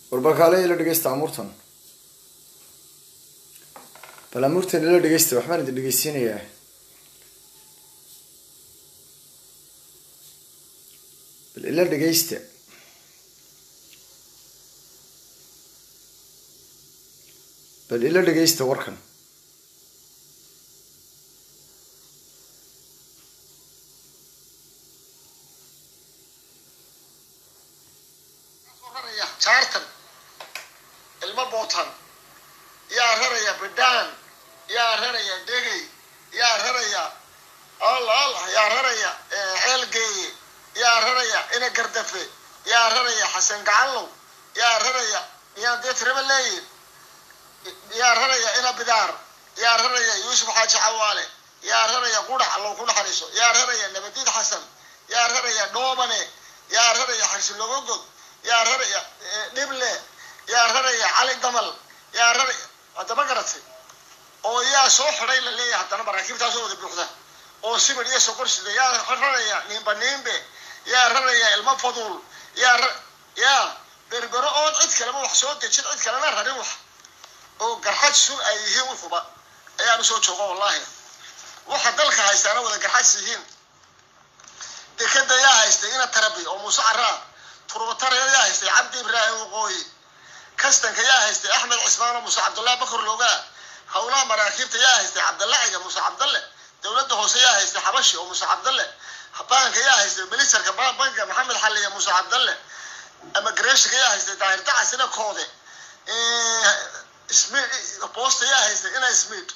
warbakaale ila dhegeysta amuurtan bal amuurtan ila dhegeysta waxbaan idin dhegeysiinayaa bal ila dhegeysta bal ila dhegeysta warkan jaartan ilmo bootan yaa raraya bidhaan yaa raraya dhegey yaa raraya allah allah yaa raraya ceelgeeye yaa raraya ina gardafe yaa raraya xasan gacanlow yaa raraya miyaan dee tiraba leeyihin yaa raraya ina bidaar yaa raraya yuusuf xaaji cawaale yaa raraya qurax allow ku naxariiso yaa raraya nabadiid xasan yaa raraya dhoobane yaa raraya xarsilogogod yaa raraya dhible yaa raraya cali damal yaa raraya haddama garatay oo yaa soo xidhay la leeyahay haddana maraakiibtaasoo wada buuxda oo sibir iyo sokorsida yaa raraya niimba niimbe yaa raraya ilmo faduul yaa yaa berbero ood cid kaleba wax soo dejin cid kalena rarin wax oo garxaj sun ay yihiin wuxuba ayaan usoo jooga wallahi waxa dalka haystaana wada garxaj yihiin dekeda yaa haystay ina tarabi oo muuse caraa turbatara yaa haystay cabdi ibraahim waqooyi kastanka yaa haystay axmed cismaan oo muuse cabdullah bakar loogaa howlaha maraakiibta yaa haystay cabdalle ciga muuse cabdalle dowladda hoose yaa haystay xabashi oo muuse cabdalle baanka yaa haystay milisarka banka maxamed xalliya muuse cabdalle ama gareeshiga yaa haystay daahir dacasina koode boosta yaa haystay ina smid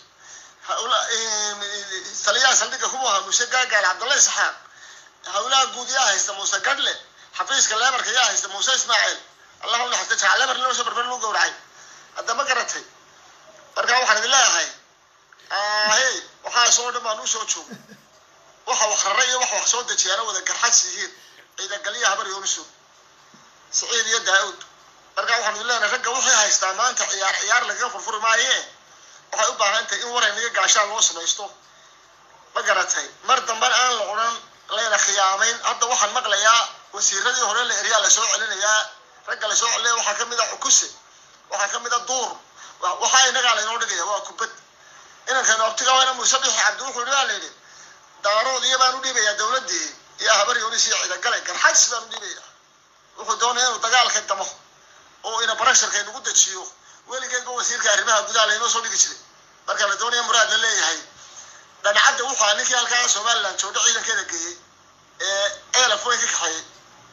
taliyaha saldhigga kuma ahaa muuse gaagaal cabdalle isxaaq howlaha guud yaa haysta muuse gadhle xafiiska leebarka yaa haysta muuse ismaaciil allahu naxariista jaca leebar loo soo barbar lagu gowracay hadda ma garatay marka waxaan idin leeyahay hey waxaasoo dhan baan usoo joogo waxa wax rara iyo waxa wax soo dejiyaana wada garxads yihiin ciidagalya habar yooniso siciid iyo daa-uud marka waxaan idin leenahay ragga waxay haystaa maanta ciyaar ciyaar lagaga furfuri maaye waxay u baahan tahay in waraynaga gaashaan loo samaysto ma garatay mar dambana aan la odhan layna khiyaamayn hadda waxaan maqlayaa wasiiradii hore la eryaa lasoo celinayaa ragga lasoo celinaya waxaa kamid a xukuse waxaa kamid a duur waxaa inagaa laynoo dhigaya waa kubad inankan optiga waana muuse bixi cabdi wuxuu baa la yidhi daarood iyo baan u dhiibayaa dowladii iyo habar yoonis iyo ciidagale garxajs baan u dhiibaya wuxuu doonaya inuu dagaalka damo oo ina barasharka inugu dejiyo weligeedba wasiirka arrimaha gudaha laynoo soo dhigi jiray marka la doonaya muraad la leeyahay dhancadda wuxuu ahaa ninkii halkaa somaliland joodho ciidankeeda geeyey ee eelaf weyn ka kaxeeyey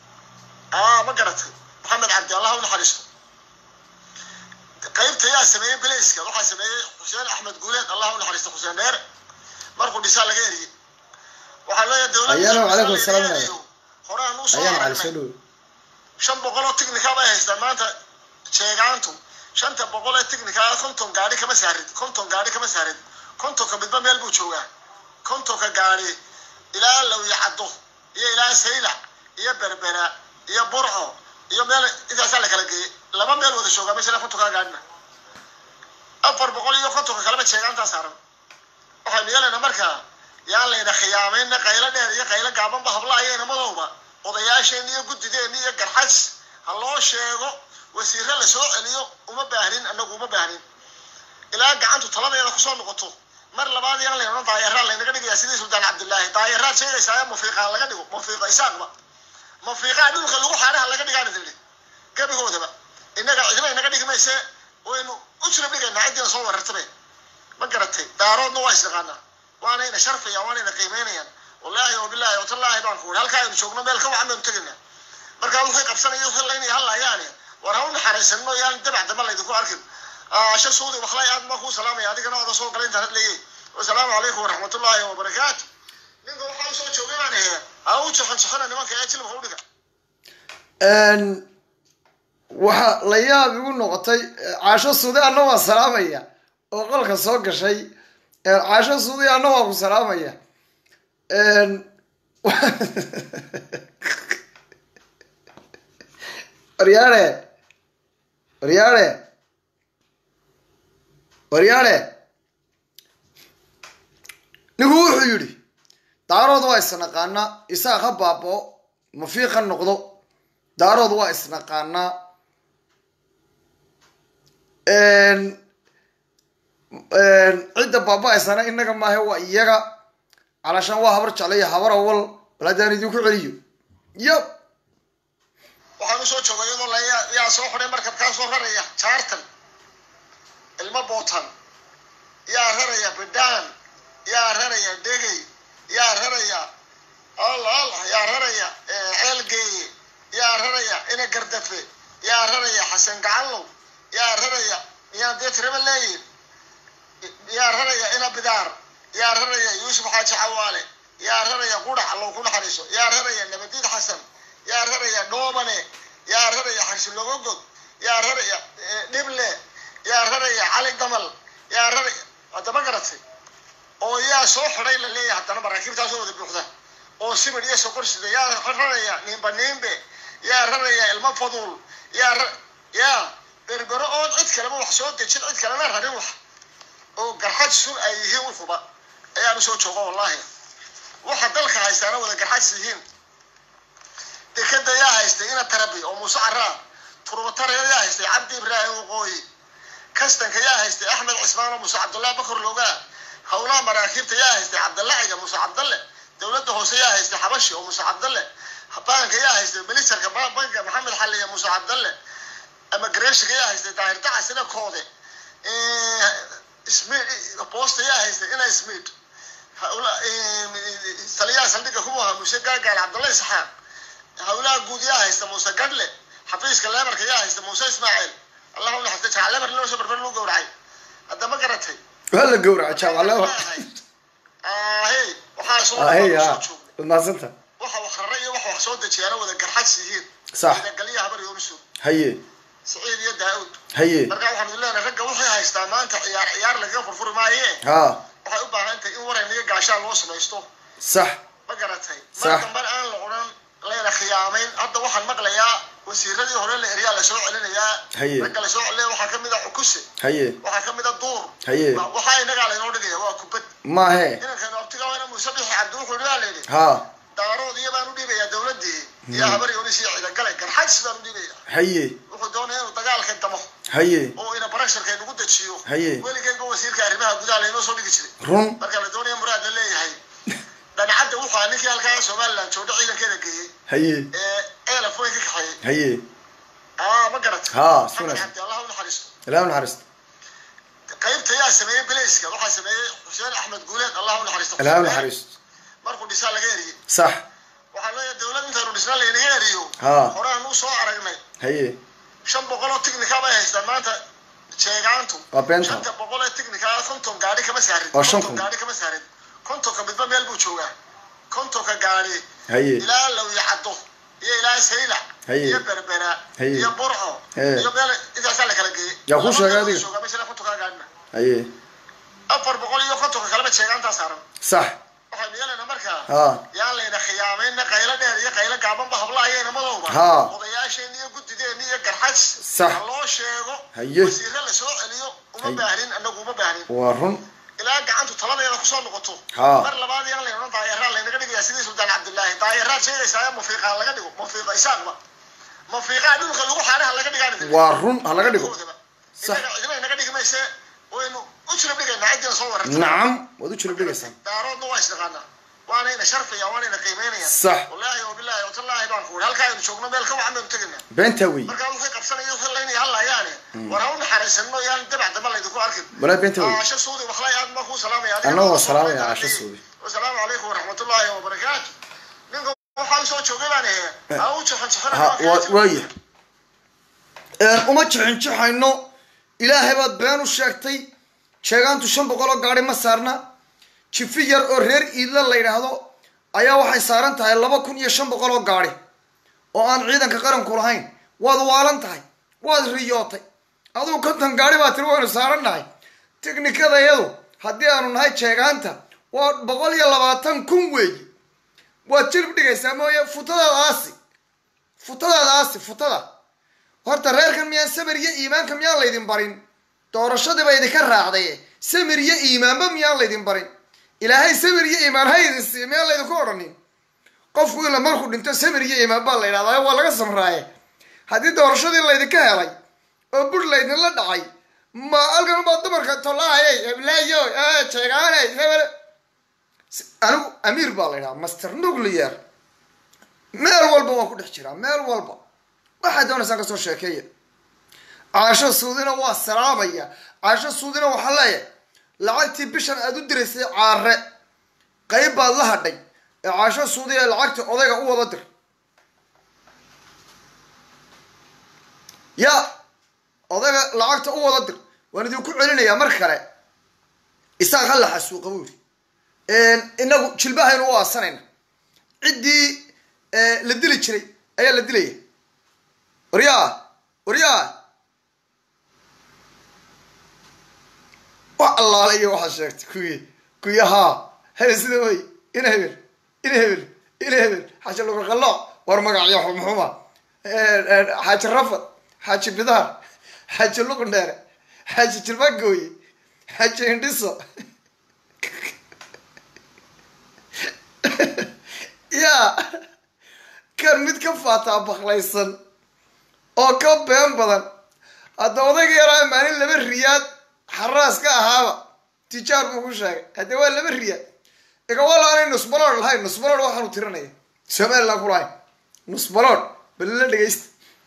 aa ma garatay maxamed cabdi allah u naxariisto qaybta yaa sameeyey belayska waxaa sameeyey xuseen axmed guuleed allah u naxariisto xuseen dheere markuu dhisaa laga eriyey waxaa leeyahay ayaana calaykum asalaam dowladda horaan usoo ayaana cali soo aragnay dhow shan boqol oo technica bay haystaan maanta sheegaantu shanta boqol ee technica konton gaari kama saarid konton gaari kama saarid kontonka midba meel buu joogaa kontonka gaari ilaa lawya caddo iyo ilaa saylac iyo berbera iyo burco iyo meel intaasaa la kala geeyey laba meel wada joogaa meesha ilaa kontonka gaarina afar boqol iyo kontonka kaleba sheegaantaa saaran waxaynu yeelaynaa markaa yaan layna khiyaamayna qaylo dheer iyo qaylo gaabanba hablaha iyo inamadowba odayaasheenni iyo guddideenni iyo garxads ha loo sheego wasiire lasoo celiyo uma baahnin annagu uma baahnin ilaa gacantu taladeeda kusoo noqoto mar labaad yaan layna odhan daayaraa laynaga dhigayaa sidii suldaan cabdillaahi daayaraad sheegaysaa mafiiqaa laga dhigo mafiiqa isaaqba mafiiqaa dhulka lagu xaaraha laga dhigaan tidhi gebigoodaba innaga cidina inaga dhigi mayse waynu u jirab dhigaynaa ciddiina soo warartabe ma garatay daaroodna waa isnaqaanaa waanayna sharfayaan waanayna qiimeynayaan wallaahi wabilaahi watallaahi baan ku uri halkaa aynu joogno meel ka wacan baynu tegaynaa markaa wixii qabsanaya wixii laynaya hallayaane war ha u naxariisanno yaan dabac damba laydinku arkin asha suudi wakhlay aad ma kuu salaamaya adigana oda soo galay intaan hadlayay wasalaamu calaykum waraxmatullaahi wabarakaatu ninka waxaa usoo joogay baan ahe ha u jaxan jaxana nimanka ee jilibka u dhiga waxa la yaab igu noqotay caasho suudi anna waa salaamaya oo qolka soo gashay caasho suudi anna waa ku salaamaya waryaare waryaare waryaare nigu wuxuu yidhi daarood waa isnaqaanaa isaaq ha baaboo mafiiq ha noqdo daarood waa isnaqaanaa cidda baaba-aysana inaga maahe waa iyaga calashaan waa habar jeclaya habar awal bal haddaan idinku celiyo yab waxaan usoo joogay iyadoo la yaa soo xidhay markabkaa soo raraya jaartan ilmo bootan yaa raraya bidhaan yaa raraya dhegey yaa raraya allah allah yaa raraya ceelgeeye yaa raraya ina gardafe yaa raraya xasan gacanlow yaa raraya miyaan dee tiraba leeyihin yaa raraya ina bidaar yaa raraya yuusuf xaaji xawaale yaa raraya qudhax allow ku naxariiso yaa raraya nabadiid xasan yaa raraya dhoobane yaa raraya xarsilogogod yaa raraya dhible yaa raraya cali damal yaa raraya haddama garatay oo yaa soo xidhay la leeyahay haddana maraakiibtaasoo wada buuxda oo sibir iyo sokorsida yaa raraya niimba niimbe yaa raraya ilmo faduul yaa ra yaa berbero oon cid kaleba wax soo dejin cid kalena rarin wax oo garxaj sun ay yihiin wuxuba ayaan usoo jooga wallahi waxa dalka haystaana wada garxajs yihiin dekeda yaa haystay ina tarabi oo muuse caraa turbatare yaa haystay cabdi ibraahim waqooyi kastanka yaa haystay axmed cismaan oo muuse cabdullahi bakar loogaa howlaha maraakiibta yaa haystay cabdalle ciga muuse cabdalle dowladda hoose yaa haystay xabashi oo muuse cabdalle baanka yaa haystay ministarka banka maxamed xalliya muuse cabdalle immigrationka yaa haystay daahir dacas ina koode smid boosta yaa haystay ina smid taliyaha saldhigga kuma ahaa muuse gaagaal cabdalle isxaaq howlaha guud yaa haysta muuse gadle xafiiska leebarka yaa haysta muuse ismaaciil allah u naxariista jacal leebar loo soo barbar loo gowracay hadda ma garatay waa la gowraca jaamaclewa ahe waxaa soo ahey soo ha joogay waad mahadsanta waxa wax rara iyo waxa wax soo dejiyaana wada garxads yihiin Sax. galya habar yoonisu haye siciid iyo daa'uud haye marka waxaanu leenahay ragga waxay haystaa maanta ciyaar ciyaar lagaga furfuri maaye ha waxay u baahan tahay in waran iyo gaashaan loo samaysto sax ma garatay Sax. mar damban aan la odhan layna khiyaamayn hadda waxaan maqlayaa wasiiradii hore la eryaa lasoo celinayaa Haye. ragga lasoo celinaya waxaa kamid a cukuse haye waxaa kamid a duur Haye. Wa- waxaa inagaa laynoo dhigaya waa kubad maahe inankan abtiga waa ina muuse bixi cabdi wuxuu yidhi waa layidhi ha daarood iyo baan u dhiibayaa dowladii iyo habar yonis iyo ciidagale garxajs baan u dhiibaya haye wuxuu doonaya inuu dagaalka damo haye oo ina barasharka inagu dejiyo Haye. weligeyba wasiirka arrimaha gudaha laynoo soo dhigi jiray run marka la doonaya muraad la leeyahay dhancadda wuxuu ahaa ninkii halkaa somaliland joogdho ciidankeeda geeyey haye ee eelaf weyn ka kaxeeyey haye aa ma garat Ha, maxamed sunas. cabdi allah u naxariisto ilaah naxariista qaybta yaa sameeyey belayska waxaa sameeyey xuseen axmed guuleed allah u naxariisto ilaah naxariista markuu dhisaa laga eriyey sax waxaa leeyahay dowlad intaanu dhisna laynaga eriyo Ha. horaan u soo aragnay haye shan boqol oo technica bay haystaan maanta jeegaantu Waa beenta. shanta boqol ee technica konton gaari kama saarin Waa shan konton kun. gaari kama saarin kontonka midba meel buu joogaa kontonka gaari haye ilaa lawya caddo iyo ilaa saylac Haye. iyo berbera Haye. iyo burco Haye. iyo meel intaasaa la kala geeyey Yaa kuu sheegay Laba adiga? joogaa meesha kontonka gaarina haye afar boqol iyo kontonka kaleba jeegaantaa saaran sax waxaynu yeelaynaa markaa ha yaan layna khiyaamayna qaylo dheer iyo qaylo gaabanba hablaayayna madowba Ha. odayaasheenni iyo guddideeni iyo garxads Sax. ha loo sheego Haye. wasiire la soo celiyo uma Haye. baahnin annagu uma baahnin waa run ilaa gacantu taladeeda kusoo noqoto Ha. mar labaad yaan layna odhan daayaraa laynaga dhigayaa sidii suldaan cabdillaahi daayaraad sheegaysaa mafiiqaa laga dhigo mafiiqa isaaqba mafiiqaa dhulka lagu xaanaha laga dhigaan waa run ha laga dhigo Sax. inaga cidina inaga dhigi mayse waynu u jirab dhigaynaa ciddina soo warartay nacam waad u jirab dhigaysaa daaroodna waa isnaqaanaa waanayna sharfaya waanayna qiimeynayaan Sax. wallaahi wabilaahi watallaahi baan ku halkaa aynu joogno meel ka wacan baynu tegaynaa beentaa wey markaa waxay qabsanaya waxay laynaya hallayaane war ha u naxariisanno yaan dabac damba laydinku arkin walaa beentaa wey caasho suudi waxlay aad baa kuu salaamaya Anna waa salaamaya caasho suudi. wasalaamu calaykum waraxmatullaahi wabarakaatu ninka waxaa usoo joogay baan ahe ha u jaxan ha waa waaya uma jixinjixayno ilaahay baad been u sheegtay jeegaantu shan boqol oo gaari ma saarna jifi yar oo reer iidla la yidhaahdo ayaa waxay saaran tahay laba kun iyo shan boqol oo gaari oo aan ciidanka qaranku lahayn waad waalan tahay waad riyootay adugu konton gaari baa tiri waynu saaran nahay tiknikada iyadu haddii aanu nahay jeegaanta waa boqol iyo labaatan kun weeyi waad jilib dhigaysaa mooye futadaadaasi futadaadaasi futada horta reerkan miyaan samir iyo iimaanka miyaan laydin barin doorashadiiba idinka raacday samir iyo iimaanba miyaan laydin barin ilaahay samir iyo iimaan ha idin siiya miyaan laydinku odhanin qofku ila markuu dhinto samir iyo iimaan baa la yidhahdaa waa laga samraaye haddii doorashadii laydinka helay oo bur laydinla dhacay ma halkan baa dumarka tolaayay heblaayo jeegaanay hebel anigu amiir baa la yidhaha master nuclear meel walba waan ku dhex jiraa meel walba waxaad doonaysaan kasoo sheekeeya caasho suudina waa salaamaya caasho suudina waxaa leeyahay lacagtii bishan aad u diraysay caare qayb baad la hadhay ee caasho suudiya lacagtii odayga u wada dir ya odayga lacagta u wada dir waan idinku celinayaa mar kale isaaq ha la xasuuqa buuri inagu jilbahaynu u aasanayna ciddii la dili jiray ayaa la dilaya waryaa waryaa wax allaala iyo waxaad sheegtay kuwii kuwii haa hele sida wey ina hebel ina hebel ina hebel xaaji luqaqalooc war magacyo xumxuma xaaji rafad xaaji bidaar xaaji luqndheere xaaji jilbagooye xaaji indhiso yaa kan mid ka faataa baklaysan oo ka been badan hadda odayga yaraa maalin laba riyaad xaraas ka ahaaba tijaar buu ku sheegay haddee waa laba riyaad igawala aanay nusbalood lahayn nusbalood waxaanu tirinaya somaliland ku lahayn nusbalood balila dhegaysta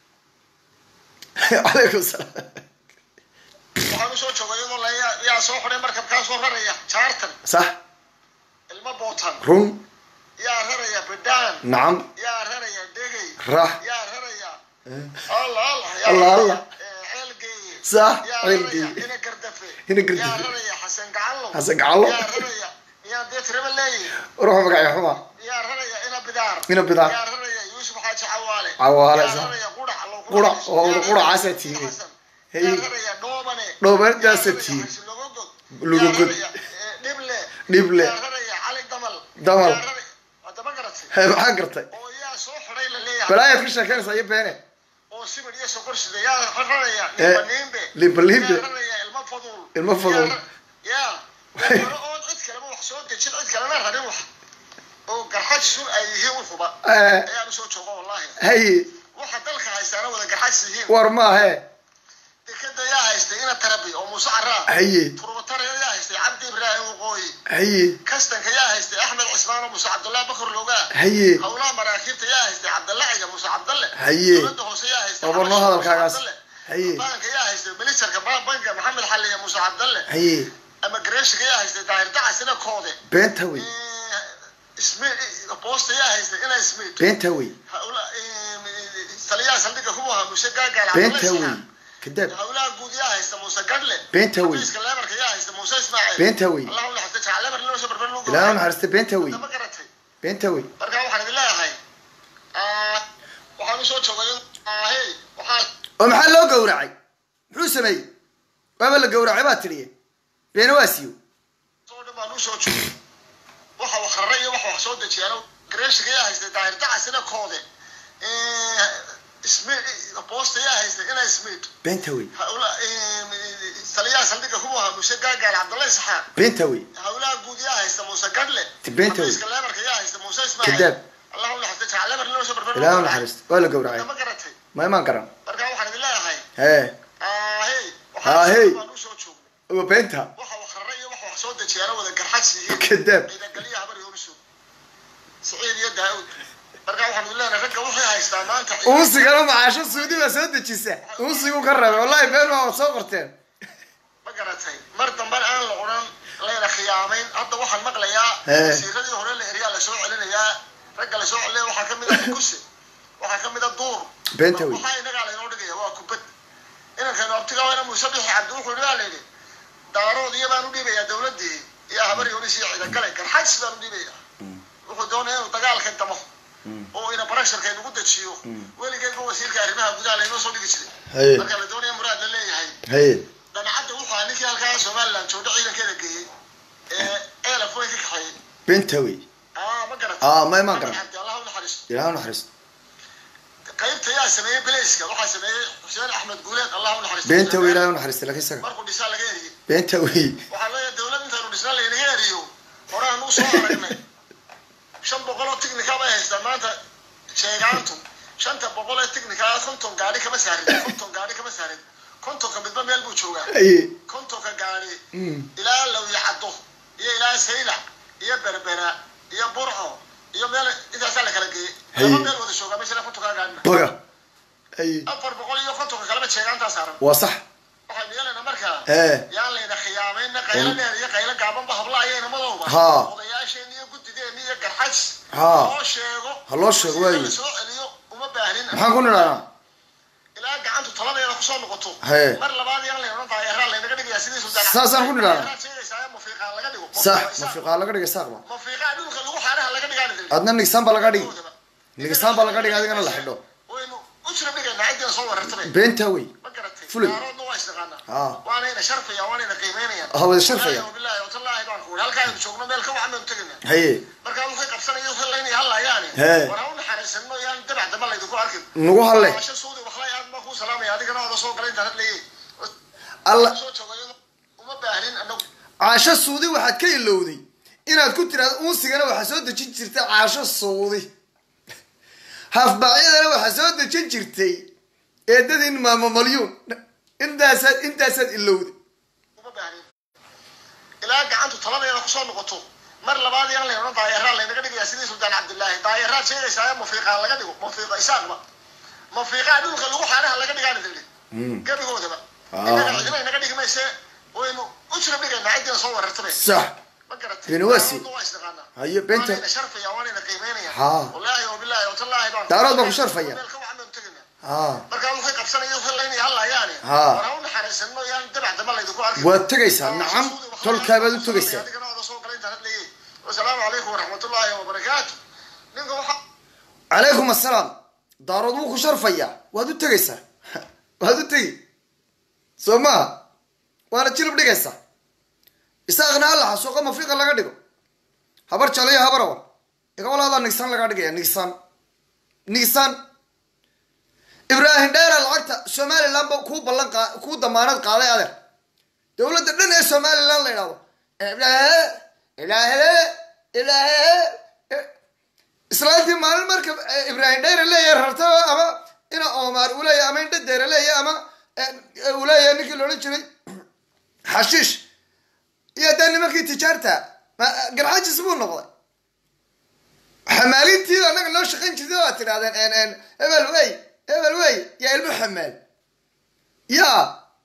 calaykum salaam waxaan usoo joogay iyadoo la yaa soo xidhay markabkaa soo raraya jaartan sax ilmo bootan run yaa raraya bidhaan nacam yaa raraya dhegay rax yaa raraya allah allah Allah, Allah. ceelgeeye sax yaa ceelgeeye raraya ina gardafe Ina Gardafe. yaa raraya xasan gacallo Xasan Gacallo. yaa raraya yaa dee tiraba leeyi ruuxa magacyo xuma yaa raraya ina bidaar Ina Bidaar. yaa raraya yuusuf xaaji cawaale Cawaale, yaa sax. raraya qurac allo Qurac, oo yaa raraya quracaasaa Xasan. tiihi. yaa Hey. raraya dhoobane Dhoobanadaasa yaa raraya tiihi. Xasan Logogod. Logogod. yaa raraya eh, dhible Dhible. yaa raraya cali damal Damal. yaa raraya waa daba garatay He, maxaa gartay oo yaa soo xidhay la leeyahay balaayaad ka sheekeynaysaa iyo beene oo sibir iyo sokor sida yaa raraya Eh, limbaniimbe limbaniimbe. yaa raraya ilmo faduul Ilmo faduul. Yaa ra- yaa hore oo cid kaleba wax soo dejin cid kalena rarin wax oo garxaj sun ay yihiin wuxuba Eh, ayaan usoo joogo wallahi haye waxa dalka haystaana wada garxaj yihiin war maahe dekeda yaa haystay ina tarabi oo muuse caraa haye turbatare yaa haystay cabdi ibraahim waqooyi haye kastanka yaa haystay axmed cismaan oo muuse cabdullahi bakar loogaa haye howlaha maraakiibta yaa haystay cabdalle ciga muuse cabdalle Haye. dowladda hoose yaa haystay Waa barno Xabashi hadalkaagaas. Muuse Cabdalle. Haye. banka yaa haystay ministarka ba- banka maxamed xaliya muuse cabdalle haye ama gareeshiga yaa haystay daahir dacasina koode beenta wey boosta yaa haystay ina smith beenta wey taliyaha saldhiga kubuha muuse gaagaal beenta wey kadaab howlaha guud yaa haysta muuse gadle Beenta wey. xafiiska leebarka yaa haysta muuse ismaaciil Beenta wey. allah u naxariista jacal leebar loo soo barbar loo ilaahu naxariista beenta wey ma garatay beenta wey marka waxaan idin leeyahay ah, waxaan usoo joogay ahey waxaa oo maxaa loo gowracay muxuu sameeyey waaba la gowracay baa tidhiye beena waa siiyo soo dhan baan usoo joogay waxa wax rara iyo waxa wax soo dejiyaan gareeshiga yaa haystay daahir dacasina koode boosta yaa haystay ina smith beenta wey howla taliyaha saldhiga kubuha muuse gaagaal cabdulla isxaaq beenta wey howlaha guud yaa haysta muuse gadle Beenta wey. xafiiska leebarka yaa haysta muuse ismaaciil Kadaab. allah u naxariista jacal leebar loo soo barbar ilaahu naxariista waa la gowracay ma garatay ma imaan garan marka waxaan idin leeyahay hee ahey Ahey. waxaan usoo joognay waa beenta waxa wax rara iyo waxa wax soo dejiyaana wada garxaj yihiin kadaab ciidagaliya habar yoonisu saciid iyo daawud marka waxaan idin leenahay ragga waxay haystaa maanta uusigana macaasho suudi baa soo dejisa uusigu ka reebay wallahi been waa wad soo qorteen ma garatay mar dambena aan la odhan layna khiyaamayn hadda waxaan maqlayaa Ee. wasiiradii hore la eriyaa lasoo celinayaa ragga lasoo celinaya waxaa kamid ah kuse waxaa kamid ah duur Beenta wey. waxaa inagaa laynoo dhigaya waa kubad inankaynu abtiga wayna muuse bixi cabdi wuxuu yidhi waa la yidhi daarood iyo baan u dhiibayaa dawladdii iyo habar yoonis iyo ciidagale garxajs baan u dhiibayaa wuxuu doonaya inuu dagaalka damo oo ina barasharka inugu dejiyo weligeedba wasiirka arrimaha gudaha laynoo soo dhigi jiray haye marka la doonaya muraad la leeyahay haye dancadda wuxuu ahaa ninkii halkaa somaliland joogdho ciidankeeda geeyey ee eelaf way ka kaxeeyey beenta wey aa ma garatay aa ma imaan garan cabdi allah u naxariisto ilaahu naxariista qaybta yaa sameeyey belayska waxaa sameeyey xuseen axmed guuleed allah u naxariisto beenta wey ilaahu naxariista laakiin isaga markuu dhisaa laga eriyey beenta wey waxaa leeyahay dawlad intaanu dhisna laynaga eriyo horaan u soo aragnay shan boqol oo tiknika bay haystaan maanta sheegaantu shanta boqol ee tiknika konton gaari kama saarin konton gaari kama saarin kontonka midba meel buu joogaa haye kontonka gaari Mm. ilaa lawya caddo iyo ilaa saylac iyo berbera iyo burco iyo meel intaasaa la kala geeyey Hey. laba meel wada joogaa meesha kontonka gaarina baga haye afar boqol iyo kontonka kaleba jeegaantaa saaran waa sax waxaynu yeelayna markaa ee yaan layna khiyaamayna qaylo dheer iyo qaylo gaabanba habla ayayna madowba Ha. odayaasheenni iyo guddideeni iyo garxaj Ha. loo sheego Ha loo sheego, waayo. la soo celiyo uma baahnin maxaan ku nidhahnaa ilaa gacantu taladeeda kusoo noqoto He. mar labaad yaan layna odhan tahay eraa laynaga dhigayaa sidii sultaan Saasaan ku nidhahnaa. Eraa sheegaysaa mufiiqaan laga dhigo sax mafiqaa laga dhigay saaqba mufiiqaa dhulka lagu xaaraha laga dhigaan adna nigisaan baa laga dhigi nigisaan baa laga dhigi adigana la xidho waynu u jirab dhigaynaa ciddina soo warartay beentaa wey ma garatay Fulay. daaroodna waa isnaqaanaa Ha. waanayna sharfaya waanayna qiimeynayaan Ha, wada sharfaya. Wallaahi wabilaahi watallaahi baan ku wuri halkaa aynu joogno meel ka wacan baynu tegaynaa haye markaa waxay qabsanaya waxay laynaya hallayaani He. war ha u naxariisanno yaan dabac damba laydinku arkin nagu halle Maasha suudi waxlay aad baa kuu salaamaya adigana ooda soo galay intaad hadlayay alla soo jooga iyadoo uma baahnin annagu caasho suudi waxaad ka ilowday inaad ku tiraahdo unsigana waxaa soo dejin jirtay caasho suudi hafbaacyadana waxaa soo dejin jirtay eedadin maamo malyuun intaasaad intaasaad ilowday uma baahnin ilaa gacantu taladeeda kusoo noqoto mar labaad yaan layna odhan daayeraa laynaga dhigayaa sidii sultaan cabdillaahi daayeraad sheegaysaa mufiiqaa laga dhigo mufiiqa isaaqba mufiiqaa dhulka lagu xaaraha laga dhigaan idinli gebigoodaba Ah. innaga cidina inaga dhigi mayse waynu u jirab dhigaynaa ciddina soo warartay sax ma garatay Bini wasi. Daaroodna waa isnaqaanaa haye beenta waanayna sharfaya waanayna qiimeynaya Ha. wallaahi wabilaahi watallaahi baan Daarood baa ku sharfaya. meel ka wacan baynu tegaynaa ha markaa waxay qabsanaya waxay laynaya hallayaani Ha. war ha u naxariisanno yaan dabac damba laydinku arkin waad tegaysaa nacam tolkaabaad u tegaysaa adigana ooda soo galay intaad hadlayay wasalaamu calaykum waraxmatullaahi wabarakaatu ninka waxa calaykum assalaam daarood wuu ku sharfayaa waad u tegaysaa waad u tegi soo maha waana jilib dhigaysaa isaaqna alla xasuuqa mafiiqa laga dhigo habar jaliyo habar awar iga walaadaa nigsaan lagaa dhigaya nigsaan nigsaan ibraahim dheera lacagta somaliland ba kuu ballan qa kuu damaanad qaaday adeer dowladda dhan ee somaliland la idhahdo ilaahe ilaahe ilaahe islaantii maalin marka eh, ibraahim dheere leeyahay rarta ama ina oomaar uu leeyahay ama indha deere leeyahay ama eh, uu leeyahay ninkii la odhan jiray xashiish iyo dee nimankii tijaarta ma- garxaajis buu noqday xamaalintii annaga noo shaqayn jirtay waad tidhahdeen en en hebel wey hebel wey yaa ilmo xamaal yaa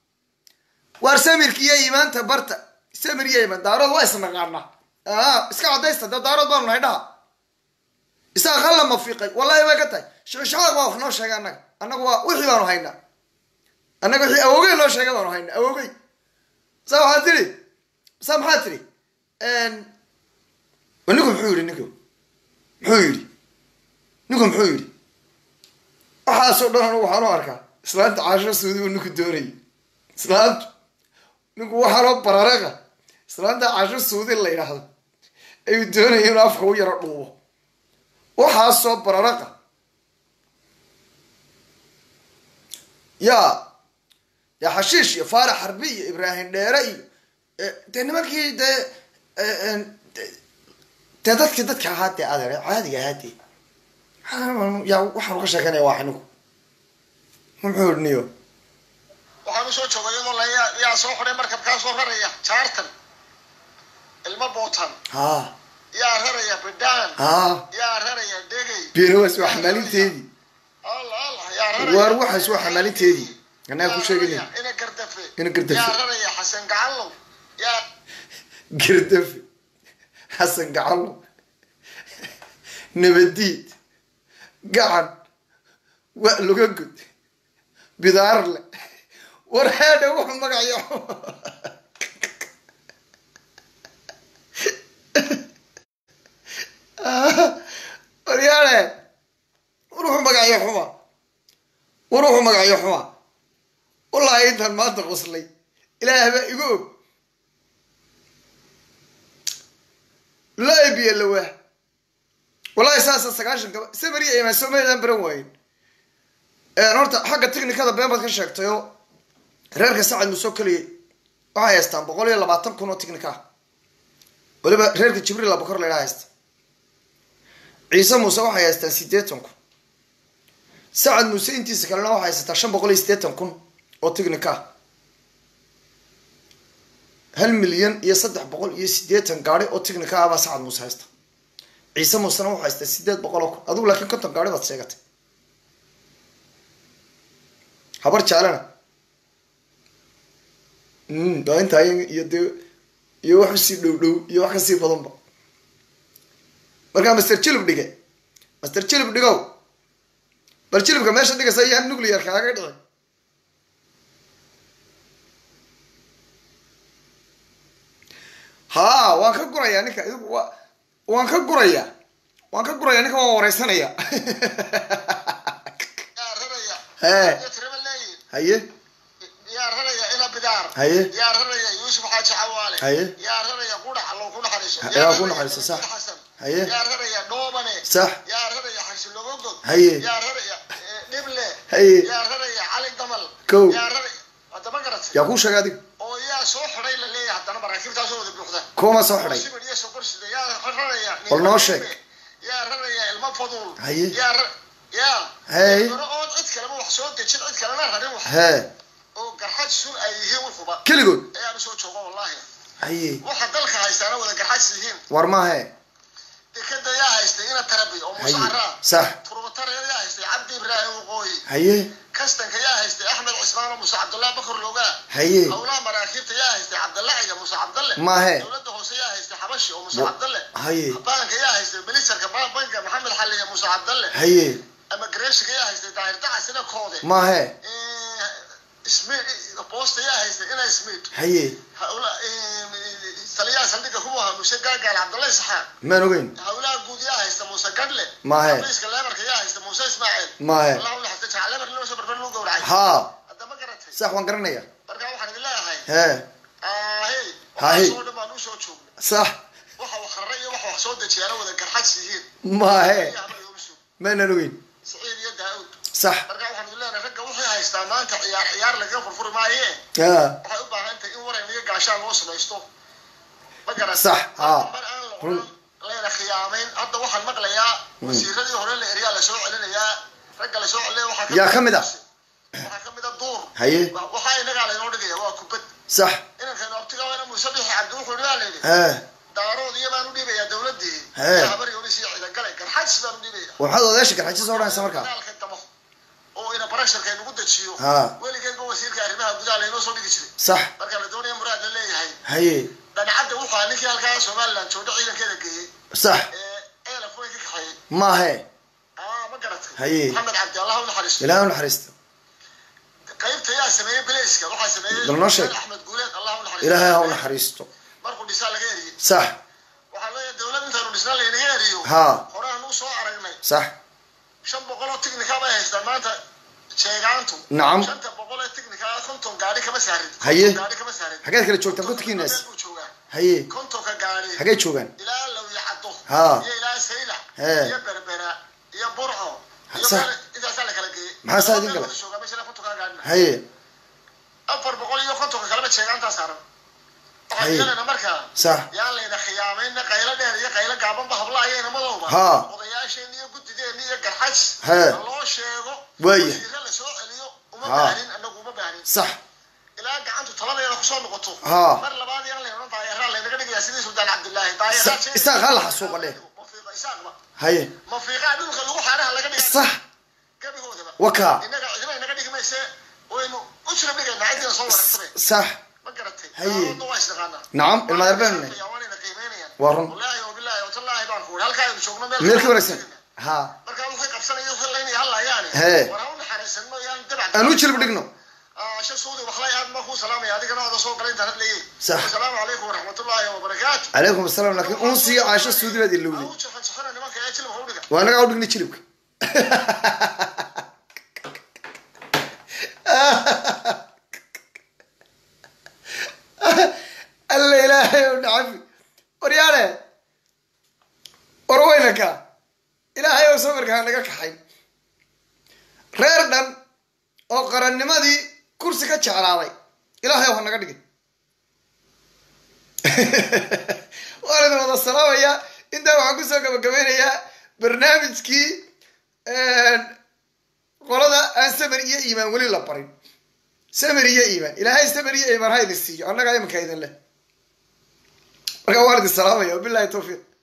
waar samirka iyo iimaanta barta samir iyo iimaan daarood waa isnaqaana aa iska cadaysta dee daarood baanu nahay dhaha isaga qalla mafiiqay wallahi way ka tahay shicishacaq baa wax noo sheegay annaga annaga waa wixii baanu haynaa annaga wixii awogey noo sheegay baanu haynaa awogey saa waxaad tidhi saa maxaad tidhi ninku muxuu yidhi ninku muxuu yidhi ninku muxuu yidhi waxaasoo dhan anigu waxaan u arkaa islaanta caashiro suudi uu ninku doonayay islaantu ninku waxaanoo bararaqa islaanta caashiro suudi la yidhaahdo ayuu doonaya inuu afka u yaro dhuubo waxaasoo bararaqa yaa yaa xashiish iyo faarax harbi iyo ibraahim dheere iyo eh, dee nimankii dee eh, eh, de- dee dadkii dadka ahaa dee adeer caadiga ahaa dee yaa waxaanu ka sheekanaya waa ninku muxuu idhi niyo waxaan usoo joogay iyadoo la yaa yaa soo xidhay markabkaa soo raraya jaartan ilmo bootan ha yaa raraya bidhaan ha yaa raraya dhegay beenawaas waa xamaalinteedii allah allah yaa raraya waar waxaas waa xamaalinteedii annaga ku sheeganay ina gardafe Ina Gardafe. yaa raraya xasan gacallow yaa gardafe xasan gacalo nabadiid gacan wa loga gud bidaarle war heedha wuxuu magacayo waryaale war wuxuu magacayo xuma war wuxuu magacayo xuma wallaahi intaan maanta qoslay ilaah baa igu og laa biyo lawaa wallahi saasa sagaashan kaba samariya imaan somaliland baran waayen horta xagga technicada been baad ka sheegtayoo reerka sacad muusoo keliyay waxay haystaan boqol iyo labaatan kun oo technica ah waliba reerka jibriil abukar la idhaha haysta ciise muuse waxay haystaan siddeetan kun sacad muuse intiisa kalena waxay haysataa shan boqol iyo siddeetan kun oo tignika ah hal milyan iyo saddex boqol iyo siddeetan gaari oo tignika ah baa sacad muuse haysta ciise muusena wuxuu haystaa sideed boqol oo kun adigu laakiin konton gaari baad sheegatay habar jaalena waa intaa iyo dee iyo wax usii dhow dhow iyo wax kasii badanba markaa master jilib dhige master jilib dhigow bal jilibka meesha dhigaysa ayaan nuclear kaaga dhici ha waan ka gurayaa ninka idigu wa waan ka gurayaa waan ka gurayaa ninka waan wareysanaya yaa raraya Hee. iyo tiraba leeyihin haye yaa raraya ina bidaar Haye. yaa raraya yuusuf xaaji cawaale Haye. yaa raraya qudhax allow ku naxariiso Ha- Yaa yaa ku raraya naxariiso, sax. Nabil xasan Haye. yaa raraya dhoobane Sax. yaa raraya xarsi logogod Haye. yaa raraya eh, dhible Haye. yaa raraya cali damal Kow. yaa raraya hadda ma garatay yaa kuu sheegay adiga oo yaa soo xidhay la leeyahay haddana maraakiibtaasoo wada buuxda kuwama soo xidhay sibir iyo sokor sida yaa raraya Bal noo sheeg. yaa raraya ilmo fadul Haye. yaa ra- yaa Haye. Hore ood cid kaleba wax soo dejin cid kalena rarin wax hee oo garxad sun ay yihiin wuxuba keligood ayaan usoo jooga wallahi haye waxa dalka haystaana wada garxads yihiin war maahe dekeda yaa haystay ina tarabi oo haye musacaraa sax turbatare yaa haystay cabdi ibraahim waqooyi haye kastanka yaa haystay axmed cismaan oo muuse cabdullahi bakar loogaa haye howlaha maraakiibta yaa haystay cabdalle ciga muuse cabdalle maahe dowladda hoose yaa haystay xabashi oo muuse Wa- cabdalle haye baanka yaa haystay ministarka ba- banka maxamed xalliya muuse cabdalle haye ama gareeshiga yaa haystay daahir dacasina koode maahe boosta yaa haystay ina smith haye hawla taliyaha saldhigga kuwa ahaa muuse gaagaal cabdalle isxaaq maan ogeyn hawlaha guud yaa haysta muuse gadle Maahe. xafiiska leebarka yaa haysta muuse ismaaciil maahe allah u naxariista jacal leebar loo soo barbar loo gowracay haa hadda ma garatay sax waan garanaya marka waxaan idin leeyahay hee ahey Haye. waxaasoo dhan baan usoo joognay sax waxa wax rara iyo waxa wax soo dejiyaana wada garxads yihiin maahe iyo habal iyooma suug maanan ogeyn saciid iyo daa'uud sax marka waxaan idin leenahay ragga waxay haystaa maanta ciyaar ciyaar lagaga furfuri maayee haa waxay u baahan tahay in waran iyo gaashaan loo samaysto ma garan Sax, haa. mar aan la Run. odhan layna khiyaamayn hadda waxaan maqlayaa wasiiradii hore la eryaa lasoo celinayaa ragga lasoo celinaya waxaa Yaa ka mid ah? waxaa ka mid a duur Haye. Wa- waxaa inagaa laynoo dhigaya waa kubad sax inankaynu abtiga waana muuse bixi cabdi wuxuu yidhi waa layidhi hee daarood iyo baan u dhiibayaa dowladii Hee. iyo habar yonis iyo ciidagale garxajis baan u dhiibaya waxaad odeesha garxajis odhanaysa markaa dagaalka damo oo ina barasharka inagu dejiyo Haa. weligeedba wasiirka arrimaha gudaha laynoo soo dhigi jiray sax marka la doonaya muraad la leeyahay haye dhancadda wuxuu ahaa ninkii halkaa somaliland joogdho ciidankeeda geeyey sax ee eelaf weyn ka kaxeeyey maahe aa ma garatay Haye. maxamed cabdi allah u naxariisto ilaahay u naxariista qaybta yaa sameeyey belayska waxaa sameeyey Bal noo sheeg. axmed guuleed allah u naxariisto ilaahay ha u naxariisto markuu dhisaa laga eriyey sax waxaa leeyahay dowlad intaanu dhisna laynaga eriyo haa horaan u soo aragnay sax shan boqol oo tiknika bay haystaan maanta sheegaantu Nacam. shanta boqol ee tiknika konton gaari kama saarin Haye. konton gaari kama saarin xageed kala joogtaan kontonkiinaas Meel buu joogaa haye kontonka gaari xagee joogaan ilaa lawya caddo Haa. iyo ilaa saylac Hee. iyo berbera iyo burco iyo Sa- meel intaasaa la kala geeyey Maxaa saa idin Meel gala? wada joogaa meesha kontonka gaarina haye afar boqol iyo kontonka kaleba sheegaantaa saaran waxaan Haye. yeelana markaa sax yaan layna khiyaamayna qaylo dheer iyo qaylo gaabanba habla ayayna madowba Haa. odayaasheen iyo guddideena iyo garxaj Hee. ha loo sheego Waaya. wasiiro la soo celiyo uma Haa. baahin anagu uma baahin sax ilaa gacantu taladeeda kusoo noqoto Haa. mar labaad yaan layna odhan daayaraa laynaga dhigayaa sidii suldaan cabdillaahi daayaraa Sa- isaaq ha la xasuuqa dheh. mafiiqa isaaqba haye mafiiqaa dhulka lagu xaaraha laga dhigaa sax gabigoodaba wakaa innaga cidina inaga dhigi mayse waynu u jira dhigaynaa ciddina soo waragtame sax ma garatay Haye. Daawadda waa isnaqaanaa nacam ilmadeer baan waanayna qiimeynayaan Waa run. wallaahi wabilaahi watallaahi baan ku halkaa aynu joogno meel meel ka wanaagsan haa markaa waxay qabsanaya waxay laynaya hallayaane Hee. war ha u naxariisanno yaan dabac aan u jilib dhigno asha suudi waxlay aad baan kuu salaamaya adigana oda soo galay intaan hadlayay Sax. asalaamu calaykum waraxmatullaahi wabarakaatu calaykum asalaam laakiin unsiga caasho suudi baad ilowday au jaxan jaxana nimanka ee jilibka u dhiga waa nagaa u dhignay jilibka alla ilaahay u dhacafi waryaale warweynanka ilaahay oo safarkaa naga kaxay reer dhan oo qarannimadii kursi ka jeclaaday ilaahay ha naga dhigin waan idin wada salaamayaa intaa waxaan kusoo gabagabeynayaa barnaamijkii qolada aan saman iyo iimaan weli la barin samir iyo iimaan ilaahay samir iyo iimaan ha idin siiyo annagaa iminka idin leh markaa waan idin salaamaya wabilahi tawfiiq